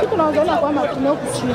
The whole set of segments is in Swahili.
tunaangalia kwamba tuna huku chini.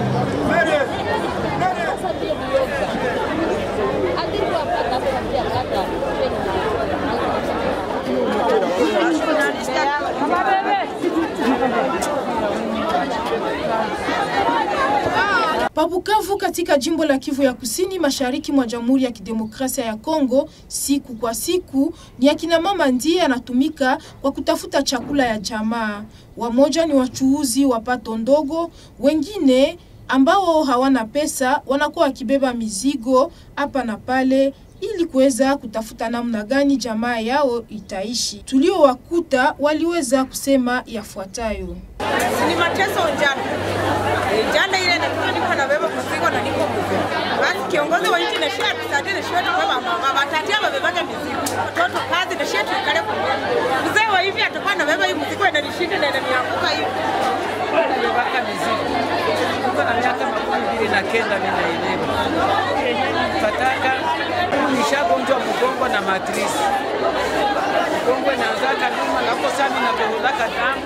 Pabukavu katika jimbo la Kivu ya Kusini mashariki mwa Jamhuri ya Kidemokrasia ya Kongo, siku kwa siku ni akina mama ndiye anatumika kwa kutafuta chakula ya jamaa. Wamoja ni wachuuzi wa pato ndogo, wengine ambao hawana pesa wanakuwa wakibeba mizigo hapa na pale ili kuweza kutafuta namna gani jamaa yao itaishi. Tuliowakuta waliweza kusema yafuatayo. ni mateso njana njana ile nakuwa niko nabeba mzigo na niko mzee. Basi kiongozi wa nchi nashia tusaidie na shia tukubeba mama watatia wabebage mizigo watoto kazi na shia tuikale kwa mzee wa hivi atakuwa anabeba hii mzigo inanishinda na inanianguka hivi nabebaka mizigo niko na miaka makumi mbili na kenda minaelewa fataka nishagonjwa mgongo na matrisi mgongo inaanzaka nyuma nako sami nakoholaka damu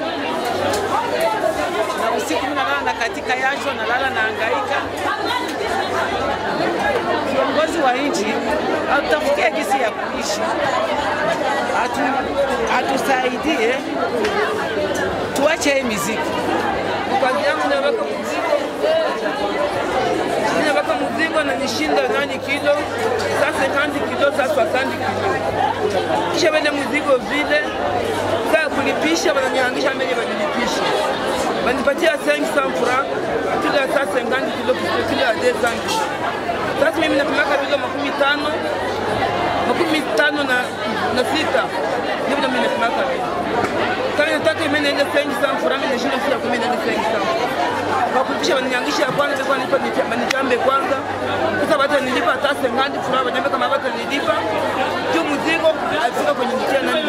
na usiku nalala na katika yasho nalala naangaika viongozi wa nchi atutafutie gisi ya kuishi atu, atusaidie tuache hii miziki kazi yangu naweka mzigo naweka mzigo na nishinda nani kilo sasa kandi kilo sasa kandi kilo kisha wende mzigo vile saa kulipisha wananihangisha mbele wanilipisha wanipatia 500 francs kila saa 50 kilo kilo ya 200 kilo sasa mimi napimaka kilo makumi tano makumi tano na, na sita ndivyo mimi napimaka vile kama nataka mimi niende 500 francs mimi nashinda sio kumi niende 500 kwa kupisha wananiangisha ya kwanza kwa nilipa nitambe kwanza sasa bata nilipa hata 50 francs wanyambe kama bata nilipa juu mzigo alifika kwenye mtia nani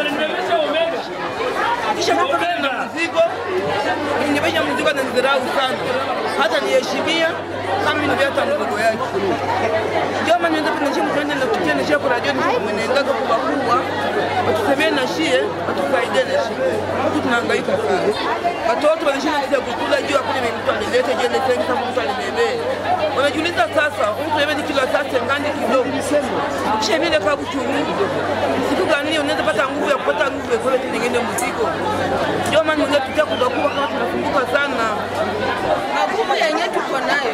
kisha mambo na mzigo nibesha mzigo na nidharau sana hata niheshimia kama mimi hata mzigo yake ndio maana nenda kwa nchi mtende na kutia na shia kwa radio ni mwenenda kwa kubwa watusemee na shie watusaidie na shie watu tunahangaika sana watoto wanashinda kisa kukula juu hakuna mtu alileta jende sengi kama mtu alibebee wanajiuliza sasa mtu yeye kilo sasa ngani kidogo kisha vile kwa kuchunguza siku gani unaweza pata nguvu ya kupata nguvu ya kule nyingine mzigo ndio maana ndio tutia kubakua kama tunafunguka sana magumu yenye tuko nayo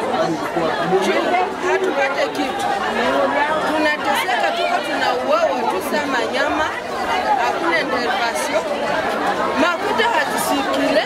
hatupate kitu tunateseka tuko tunauawa tu sama nyama hakuna intervention makuta hatusikile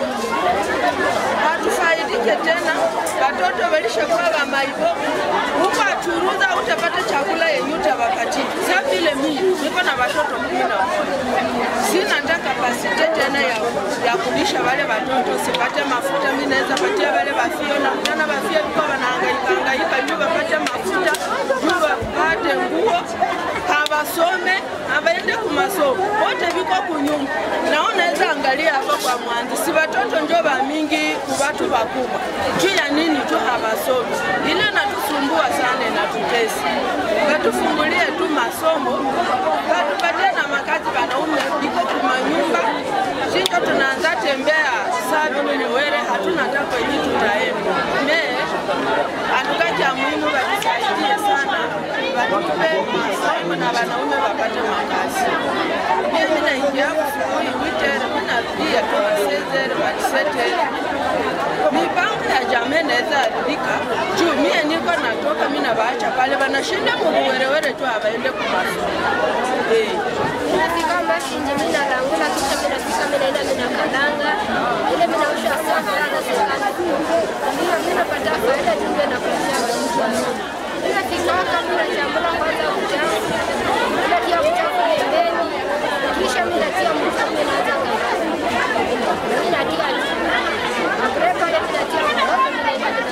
hatufaidike tena watoto walishakuwa wamaibo huko achuruza utapata chakula yenye utawapatia sa vile mimi niko na watoto kumi na moja sina hata kapasite tena ya, ya kulisha wale watoto sipate mafuta mi naweza patia wale wafio na mtana wafio viko wanahangaika hangaika juu wapate mafuta juu wapate nguo hawasome hawaende kumasomo wote viko kunyumba na unaweza angalia hapa kwa mwanzi si watoto njo vamingi kuvatu vakubwa juu ya nini tu hawasomi ile natusumbua sana inatutesi watufungulie tu masomo watupatie na makazi wanaume iko kumanyumba shinjo tunaanza tembea saa vile were hatuna hata kwenye tutaenda me hatukaja muhimu watusaidie sana watupe masomo na wanaume wapate makazi mimi naingia asubuhi witere minarudia tu masezere madisetere mipango ya jamii naweza haribika juu mie niko natoka mi navaacha pale wanashinda mubuwerewere tu hawaende kumasomo eh. Nafika Mashinji, mimi nalangula kisha mimi nafika mimi naenda mimi nakalanga ile mimi naosha safi sana serikali. Ndio mimi napata faida tu ndio nakuletea watu wangu. Mimi nafika hapa mimi nachambua kwanza uchafu. Mimi natia uchafu pembeni. Kisha mimi natia mtu mimi naanza kazi. Mimi natia Après pale mimi natia mboga mimi naenda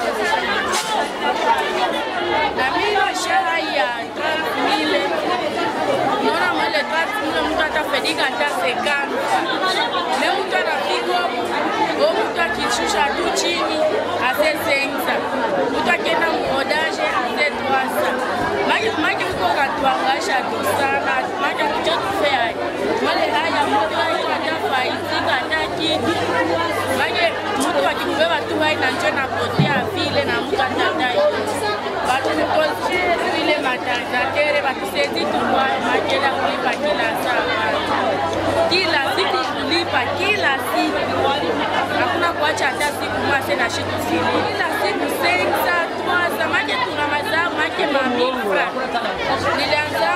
na mimi shara ya mile naona mwele mile mtu atafaidika hata sekani me mtu anapigwa o mtu akishusha tu chini ase sensa mtu akienda muodaje ase twasa make mko katuangasha tu sana make kucho tufea mwele haya mtu aiko hata faidika hata kitu make mtu wakikubeba tu hai na njo napotea vile na mtu atadai watu tukozi vile matarizatere watusezi tukwa makela kulipa kila saa kila siku kulipa kila siku hakuna kuacha hata siku moja na shiku zile kila siku sensa twaza make tuna mazao make mamifra nilianza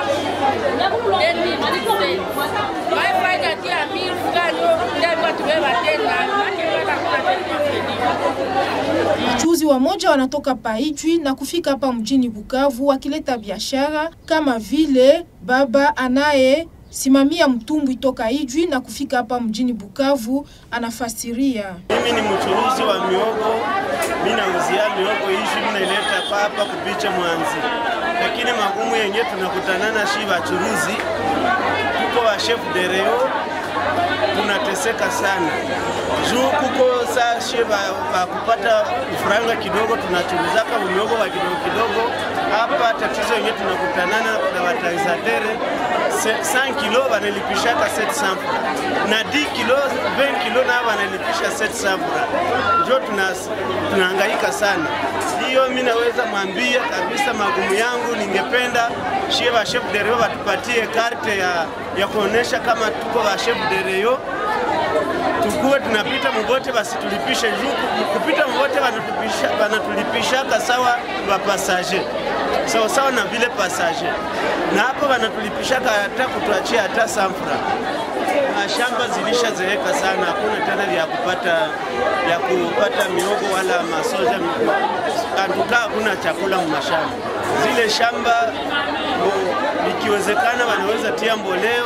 2016 maifanya tia mifra ndio ndio tubeba tena make kwenda kuna tena Wachuuzi wamoja wanatoka Paijwi na kufika hapa mjini Bukavu wakileta biashara kama vile baba anaye simamia mtumbwi toka Ijwi na kufika hapa mjini Bukavu anafasiria. Mimi ni mchuruzi wa miogo, mimi nauzia miogo hizi, mimi naileta hapa kupicha Mwanzi, lakini magumu yenye tunakutanana shi wachuruzi, tuko wa chef de reo tunateseka sana juu kuko saa shi pa kupata franga kidogo, tunachuruzaka miogo wa kidogo kidogo. Hapa tatizo yenye tunakutanana na wataizatere 100 kilo wanalipishaka 700 francs na 10 kilo 20 kilo nao wanalipisha 700 francs, njo tunahangaika sana. Hiyo mimi naweza mwambia kabisa magumu yangu, ningependa shie wa chef de reo watupatie karte ya, ya kuonesha kama tuko wa chef de reo tukuwe tunapita mubote basi tulipishe juu kupita mubote wanatupisha wanatulipishaka sawa wa pasaje sawa sawa na vile pasaje, na hapo wanatulipishaka hata kutuachia hata samfra. Mashamba zilishazeeka sana, hakuna tena vya kupata ya kupata miogo wala masoja, antukaa hakuna chakula mumashamba. Zile shamba ikiwezekana wanaweza tia mboleo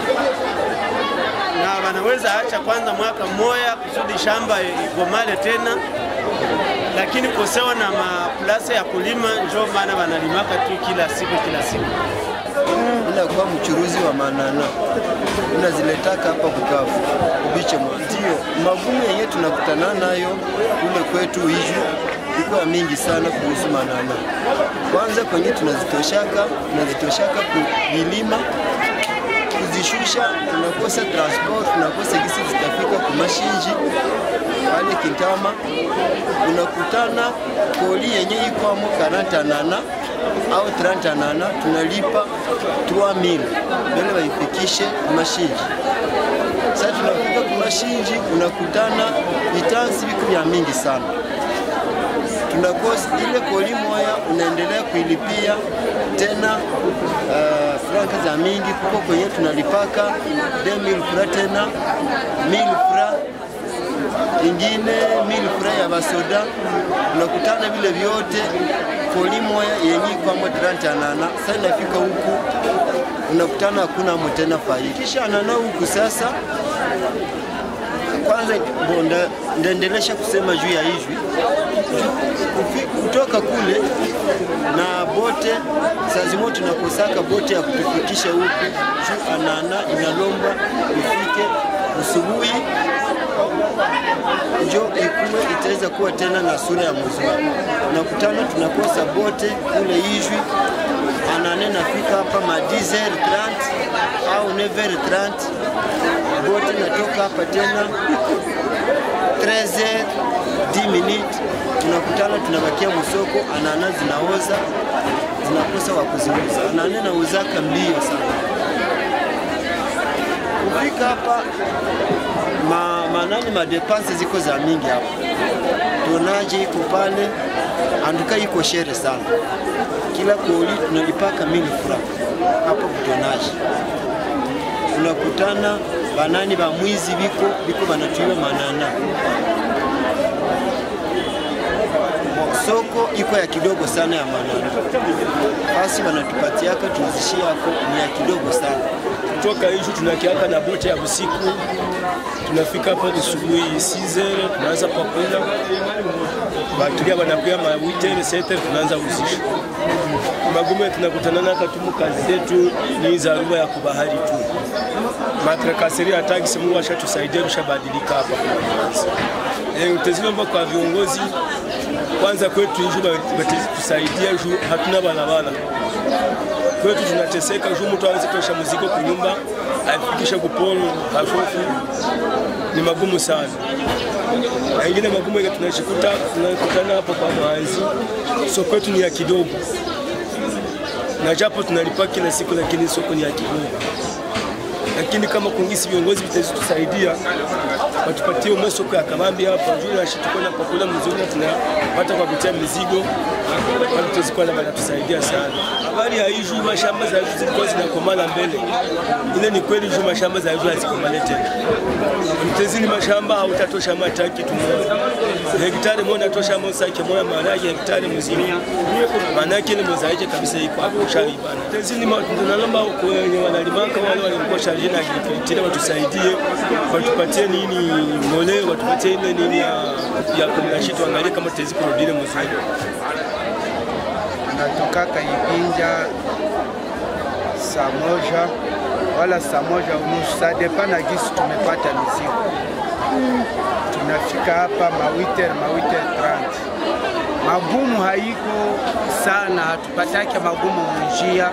na wanaweza acha kwanza mwaka mmoja kusudi shamba igomale tena, lakini kosewa na maplase ya kulima, njo maana wanalimaka tu kila siku kila siku. Inakuwa mchuruzi wa manana, unaziletaka hapa Bukavu ubiche mwa. Ndio magumu yenye tunakutana nayo kule kwetu Ijwi iko ya mingi sana kuhusu manana. Kwanza kwenye tunazitoshaka tunazitoshaka kuvilima kuzishusha, tunakosa transport, tunakosa gisi zitafika kumashinji pale Kintama, unakutana koli yenye ikwamo karanta nana au 30 nana, tunalipa 3000 mbele waifikishe kumashinji. Sasa tunafika kumashinji, unakutana vitansi viko vya mingi sana tunakosa ile koli moya, unaendelea kuilipia tena uh, franka za mingi kuko kwenye tunalipaka 2000 fra tena 1000 fra ingine 1000 fra ya basoda, unakutana vile vyote koli moya yenye kwamo 30 anana. Sasa inafika huku unakutana hakuna mo tena faida, kisha anana huku sasa kwanza bonda ndaendelesha kusema juu ya Ijwi kutoka kule na bote saa zimoja tunakosaka bote ya kutufikisha huku juu anana inalomba ifike usubuhi njo ikuwe itaweza kuwa tena na sura ya mzuri. Unakutana tunakosa bote kule Ijwi anane nafika hapa ma 10h30 au 9h30 bote natoka hapa tena 13h 10 minutes tunakutana tunabakia msoko, anana zinaoza zinakosa wa kuziuza. Anane nauzaka mbio sana. Kufika hapa ma, manani madepanse ziko za mingi hapa, tonaje iko pale, anduka iko shere sana. Kila koli tunalipaka mili franc hapo kutonaje. Tunakutana banani ba mwizi biko biko banatuiwa manana soko iko ya kidogo sana ya manana, basi wanatupatiaka tuuzishia yako ni ya kidogo sana. Kutoka Ijwi tunakiaka na bote ya usiku, tunafika hapa asubuhi 6h tunaanza pakula, batulia wanakuya ma 8h 7h tunaanza uzisha. Magumu tunakutana naka tumu kazi zetu ni za ruba ya kubahari tu. Matrakaseri ya tagisi Mungu ashatusaidia tushabadilika hapa kwa kwanza. Eh, utazilomba kwa viongozi kwanza kwetu Ijwi batusaidia juu hatuna barabara kwetu tunateseka juu mtu awezi tosha mzigo kunyumba aifikishe kupolo hashofu ni magumu sana. na ingine magumu yenye tunashikuta tunakutana hapo kwa mwanzi, soko yetu ni ya kidogo, na japo tunalipa kila siku, lakini soko ni ya kidogo. Lakini kama kungisi viongozi vitatusaidia watupatie umwe soko ya kabambi hapa juu na shitu kwenda pakula mzuri na tunapata kwa kutia mizigo watazikuwa na wanatusaidia sana. Habari ya hii juu mashamba za hizo zilikuwa zinakomala mbele, ile ni kweli juu mashamba za hizo hazikomale tena. Mtezini mashamba hautatosha hata kitu moja, hektari moja natosha mosake moja maharage hektari mzima, maana yake ile mozaike kabisa iko hapo sharibana. Mtezini tunalomba kwenye wanalimaka wale walikuwa sharije na agriculture watusaidie, watupatie nini mole, watupatie ile nini ya ya kumlashi, tuangalie kama tutaweza kurudile mzuri. Natokaka Ibinja saa moja wala saa moja unusu, saa depa na gisi tumepata mizigo. Tunafika hapa mawiter mawiter 30 magumu haiko sana, hatupatake magumu munjia,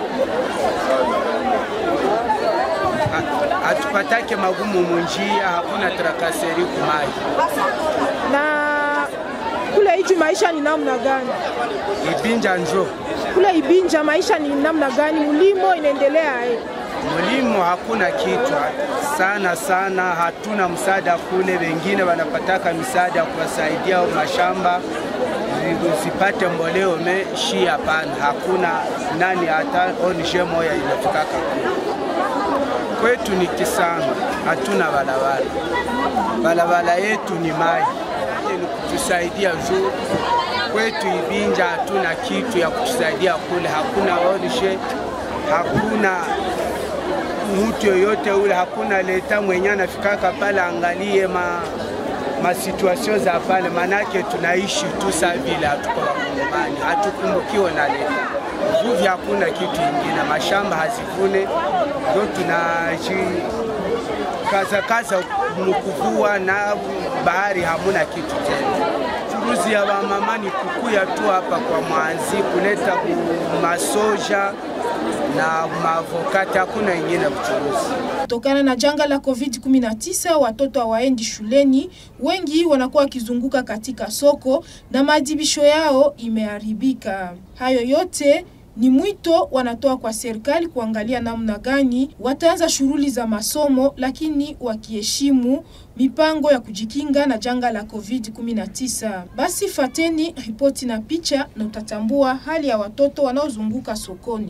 Ha- hatupatake magumu munjia, hakuna trakaseri kumai. Na kule Iju maisha ni namna gani? Ibinja njo Kule Ibinja maisha ni namna gani? Mlimo inaendelea eh? Mlimo hakuna kitu sana sana, hatuna msaada kule. Wengine wanapataka misaada kuwasaidia au mashamba zi- zipate mboleo me shi, hapana, hakuna nani, hata onishe moya inafikaka kule. Kwetu ni Kisanga, hatuna barabara, barabara yetu ni mai ni kutusaidia juu kwetu Ibinja hatuna kitu ya kutusaidia kule, hakuna onishe, hakuna mtu yoyote ule, hakuna leta mwenye anafikaka pale angalie ma masituasio za pale, manake tunaishi tu saa vile, hatuko wakongomani, hatukumbukiwe na leta vuvi, hakuna kitu ingine, mashamba hazivune, ndio tunaji kaza kaza mkuvua na bahari hamuna kitu tena. Churuzi ya wamama ni kukuya tu hapa kwa mwanzi kuleta ku- masoja na maavokati, hakuna ingine kuchuruzi. Kutokana na janga la COVID-19, watoto hawaendi shuleni, wengi wanakuwa wakizunguka katika soko na maadhibisho yao imeharibika. Hayo yote ni mwito wanatoa kwa serikali kuangalia namna gani wataanza shughuli za masomo, lakini wakiheshimu mipango ya kujikinga na janga la COVID-19. Basi fateni ripoti na picha na utatambua hali ya watoto wanaozunguka sokoni.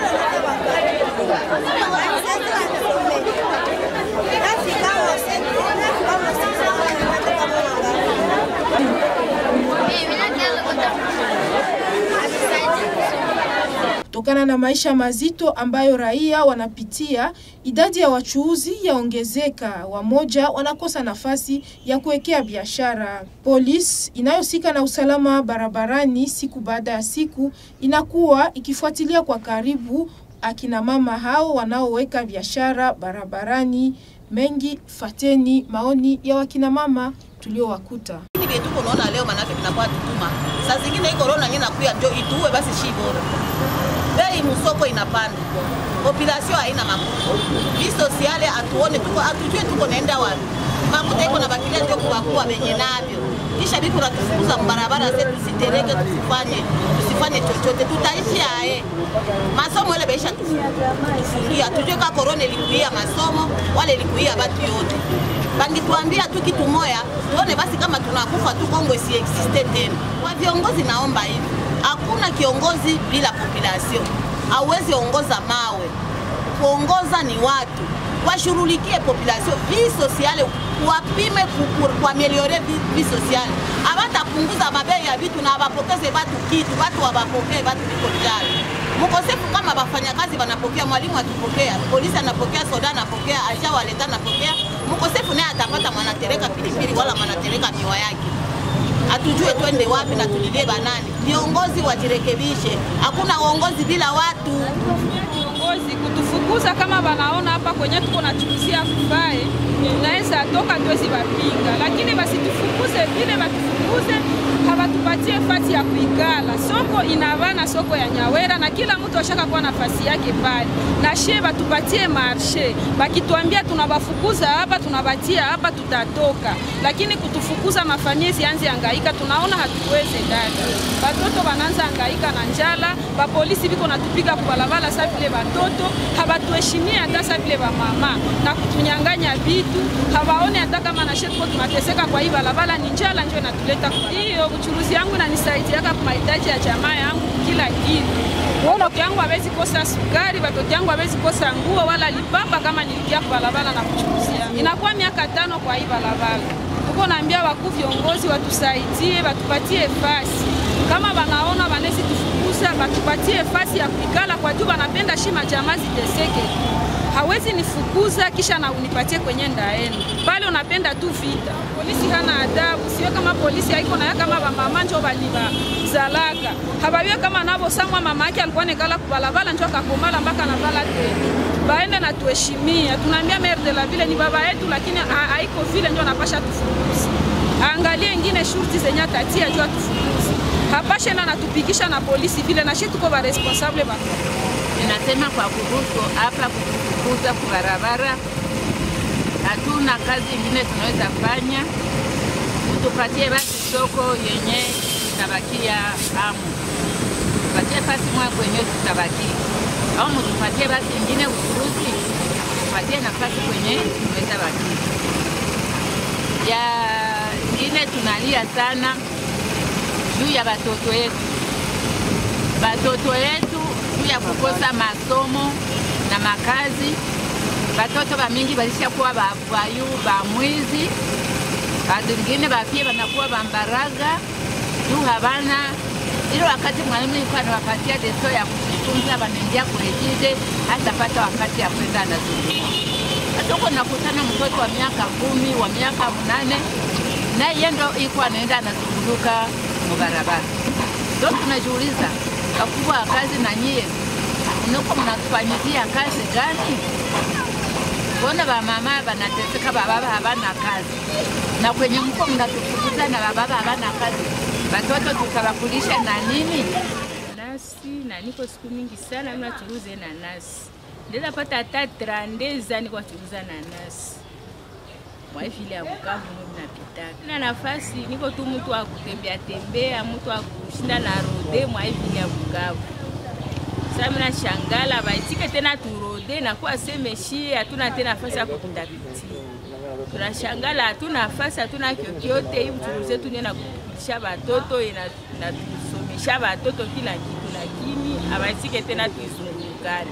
Kutokana na maisha mazito ambayo raia wanapitia, idadi ya wachuuzi yaongezeka, wamoja wanakosa nafasi ya kuwekea biashara. Polisi inayohusika na usalama barabarani siku baada ya siku inakuwa ikifuatilia kwa karibu akina mama hao wanaoweka biashara barabarani. Mengi fateni maoni ya wakina mama tuliowakuta. Hivi vyetu unaona leo manake vinakuwa tutuma. Saa zingine hii corona yenyewe inakuya ndio ituue basi shi bora. Bei msoko inapanda. Population haina makuta. Vie sociale atuone tuko atujue tuko naenda wapi. Makuta iko na bakilia ndio kuwakuwa wenye navyo. Kisha biku natufukuza mbarabara zetu zitereke tusifanye tusifanye chochote tutaishi aye. Masomo ile baisha tufungia. Tujue ka corona ilikuia masomo wale ilikuia watu yote bangituambia tu kitu moya, tuone basi kama tunakufa tu, Kongo isi existe tena. Kwa viongozi, naomba hivi, hakuna kiongozi bila population. Hauwezi ongoza mawe, kuongoza ni watu washughulikie population vie sociale, wapime kuameliore vie sociale. Abatapunguza mabei ya vitu na abapokeze batu kitu, batu wabapokee batu biko njala mkosefu kama wafanyakazi wanapokea, mwalimu akipokea, polisi anapokea, soda anapokea, aja waleta anapokea, mkosefu naye atapata mwanatereka pilipili wala mwanatereka miwa yake. Hatujue twende wapi na tulilie banani. Viongozi wajirekebishe, hakuna uongozi bila watu. Viongozi kutufukuza Sasa kama wanaona hapa kwenye tuko nachukuzia kufae, tunaweza toka tuwezi wapinga, lakini basitufukuze vile, batufukuze hawatupatie fasi ya kuikala. Soko inavana soko ya Nyawera na kila mtu ashaka kuwa nafasi yake pale, na she batupatie marshe, bakituambia tunabafukuza hapa, tunabatia hapa, tutatoka, lakini kutufukuza mafamiezi anze angaika, tunaona hatuweze dada. Batoto bananza angaika na njala, bapolisi biko natupiga kubalabala sa vile batoto habatuheshimie hata sa vile bamama na kutunyanganya vitu, hawaone hata kama na shetu tuko tunateseka kwa hii balabala, ni njala njo inatuleta kwa hiyo. Uchuruzi yangu inanisaidiaka kwa mahitaji ya jamaa yangu kila kitu. Watoto yangu hawezi kosa sukari, watoto yangu hawezi kosa nguo wala lipamba kama nilikia kwa balabala na kuchuruzia. Inakuwa miaka tano kwa hii balabala. Tuko naambia wakuu viongozi watusaidie, watupatie fasi kama wanaona wanezi tufukuza, watupatie fasi ya kuikala kwa juu, wanapenda shima jamaa ziteseke hawezi nifukuza kisha na unipatie kwenye ndaeni pale, unapenda tu vita. Polisi hana adabu, sio kama polisi haiko naye kama bamama njo baliba zalaka habawiwe kama navo samwa mama yake alikuwa nekala kubalabala njo akakomala mpaka navala tena baende na tuheshimia. Tunaambia maire de la ville ni baba yetu, lakini ha- haiko vile njo anapasha tufukuzi. Angalie ingine shurti zenye atatia juu atufukuzi, hapashe na natupigisha na polisi vile, na shi tuko ba responsable ba Ninasema kwa kuhusu hapa kufukuza kwa barabara, hatuna kazi ingine tunaweza fanya, tupatie basi soko yenye tutabakia amu, tupatie fasi mwa kwenye tutabakia, au mtupatie basi ingine uchuruzi, tupatie nafasi kwenye tunaweza bakia. Ya ingine tunalia sana juu ya batoto yetu, batoto yetu juu ya kukosa masomo na makazi. Batoto bamingi balishakuwa bavayu bamwizi, badingine bapie banakuwa bambaraga juu habana ile wakati mwalimu ilikuwa anawapatia deso ya kujifunza, banaingia kurejize hata pata wakati ya kwenda anazunguka. Sasa huko nakutana mtoto wa miaka kumi wa miaka mnane na yeye ndo iko anaenda anazunguka mubarabara. Ndio tunajiuliza wakubwa wa kazi na nyie mnuko mnatufanyizia kazi gani? Mbona bamama banateseka, bababa habana kazi, na kwenye mko mnatufukuza na bababa habana kazi, batoto tutawakulisha na nini? nasi na niko siku mingi sana mimi nachuruza nanasi, ndeza pata hata trandeza niko nachuruza nanasi mwa vile ya Bukavu mimi napitaka na nafasi, niko tu mtu wa kutembea tembea, mtu wa kushinda na rode mwa vile ya Bukavu. Sasa mimi nashangala baitike tena turode na kwa semeshi, hatuna tena nafasi ya kupita biti. Tunashangala hatuna nafasi, hatuna kyokyote. Hii mchuruzi wetu ndio nakupitisha batoto ina- inatusomesha batoto kila kitu, lakini abaitike tena tuizungurukane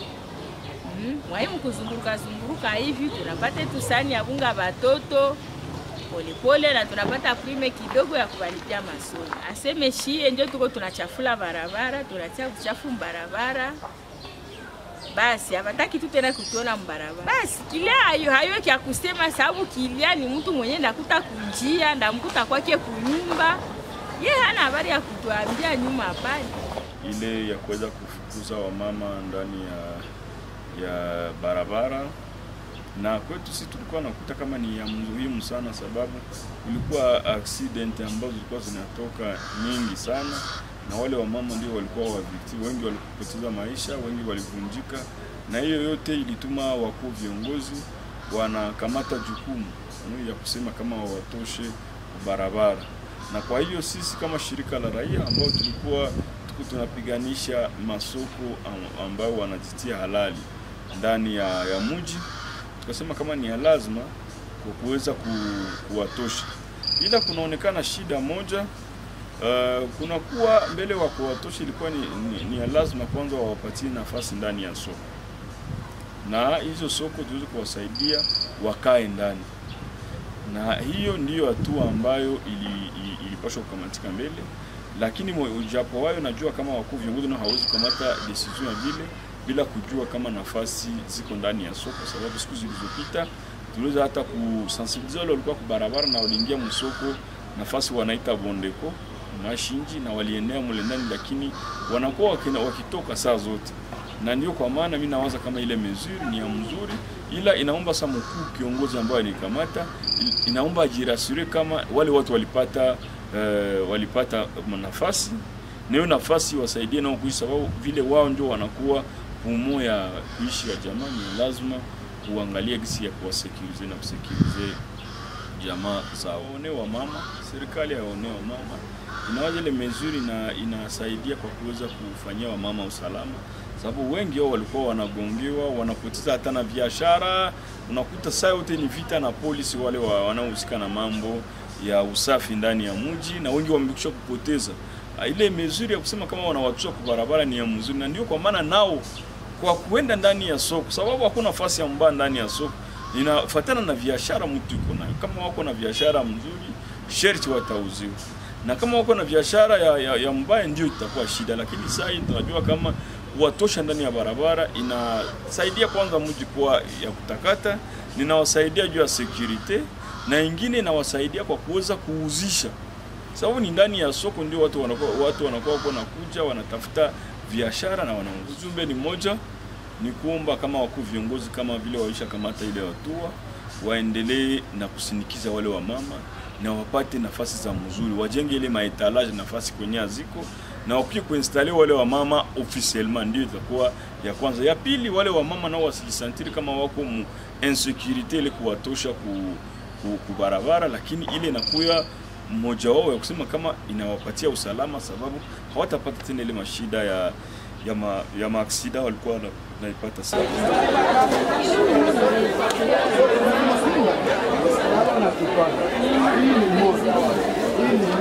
Mm, mwaimu kuzunguruka zunguruka hivi tunapata tu sani ya bunga batoto polepole, na tunapata prime kidogo ya kubalipia masomo. Aseme shie ndio tuko tunachafula barabara, tunatia uchafu mbarabara, basi habataki tu tena kutuona mbarabara. Basi kilia hayo hayo kya kusema, sababu kilia ni mtu mwenye ndakuta kunjia ndamkuta kwake kunyumba, ye hana habari ya kutuambia nyuma hapana. ile ya kuweza kufukuza wamama ndani ya, ya barabara na kwetu sisi tulikuwa nakuta kama ni ya muhimu sana, sababu kulikuwa accident ambazo zilikuwa zinatoka nyingi sana, na wale wamama ndio walikuwa wavikti, wengi walipoteza maisha, wengi walivunjika, na hiyo yote ilituma wakuu viongozi wanakamata jukumu mm, ya kusema kama wawatoshe barabara, na kwa hiyo sisi kama shirika la raia ambao tulikuwa tuko tunapiganisha masoko am- ambao wanajitia halali ndani ya, ya mji tukasema kama ni ya lazima kwa kuweza ku, kuwatosha, ila kunaonekana shida moja uh, kunakuwa mbele wa kuwatosha ilikuwa ni, ni, ni ya lazima kwanza wawapatie nafasi ndani ya soko, na hizo soko tuweze kuwasaidia wakae ndani, na hiyo ndiyo hatua ambayo ili, ili, ilipaswa kukamatika mbele, lakini mwe- ujapo wayo najua kama wakuu viongozi nao hawezi kukamata decision ya vile bila kujua kama nafasi ziko ndani ya soko, sababu siku zilizopita tuliweza hata kusensibilize wale walikuwa kwa barabara na waliingia msoko nafasi wanaita Bondeko Mashinji na walienea mule ndani, lakini wanakuwa wakina- wakitoka saa zote na ndio kwa maana mimi nawaza kama ile mesure ni ya mzuri, ila inaomba sa mkuu kiongozi ambaye alikamata, inaomba ajirasure kama wale watu walipata uh, walipata nafasi na hiyo nafasi wasaidie nao kuishi, sababu vile wao ndio wanakuwa pumo ya kuishi ya jamaa. Ni lazima kuangalia gisi ya kuwasekurize na kusekurize jamaa zao. Waone wa mama, serikali yaone wa mama inawaja ile mezuri na inasaidia kwa kuweza kufanyia wamama usalama, sababu wengi wao walikuwa wanagongewa, wanapoteza hata na biashara. Unakuta saa yote ni vita na polisi wale wa, wanaohusika na mambo ya usafi ndani ya mji, na wengi wamekwisha kupoteza ile mezuri ya kusema kama wanawatusha kwa barabara ni ya mzuri, na ndio kwa maana nao kwa kuenda ndani ya soko, sababu hakuna nafasi ya mbaya ndani ya soko, inafatana na biashara mtu iko nayo. Kama wako na biashara mzuri, sherti watauziwa na kama wako na biashara ya, ya, ya mbaya ndio itakuwa shida, lakini sasa hii tunajua kama kuwatosha ndani ya barabara inasaidia kwanza mji kuwa ya kutakata, ninawasaidia juu ya security na ingine inawasaidia kwa kuweza kuuzisha, sababu ni ndani ya soko ndio watu wanakuwa watu wanakuwa wako nakuja wanatafuta biashara na wanauza. Ujumbe ni moja, ni kuomba kama wakuu viongozi kama vile waisha kamata ile hatua waendelee na kusindikiza wale wa mama na wapate nafasi za mzuri, wajenge ile maetalage nafasi kwenye aziko na wakuye kuinstale wale wa mama officiellement, ndio itakuwa ya kwanza. Ya pili, wale wa mama nao wasijisantiri kama wako mu insecurity ile kuwatosha ku, ku, ku barabara, lakini ile inakuya mmoja wao ya kusema kama inawapatia usalama, sababu hawatapata tena ile mashida ya ya ma, ya maaksida walikuwa naipata sana. Hii ni moja. Hii ni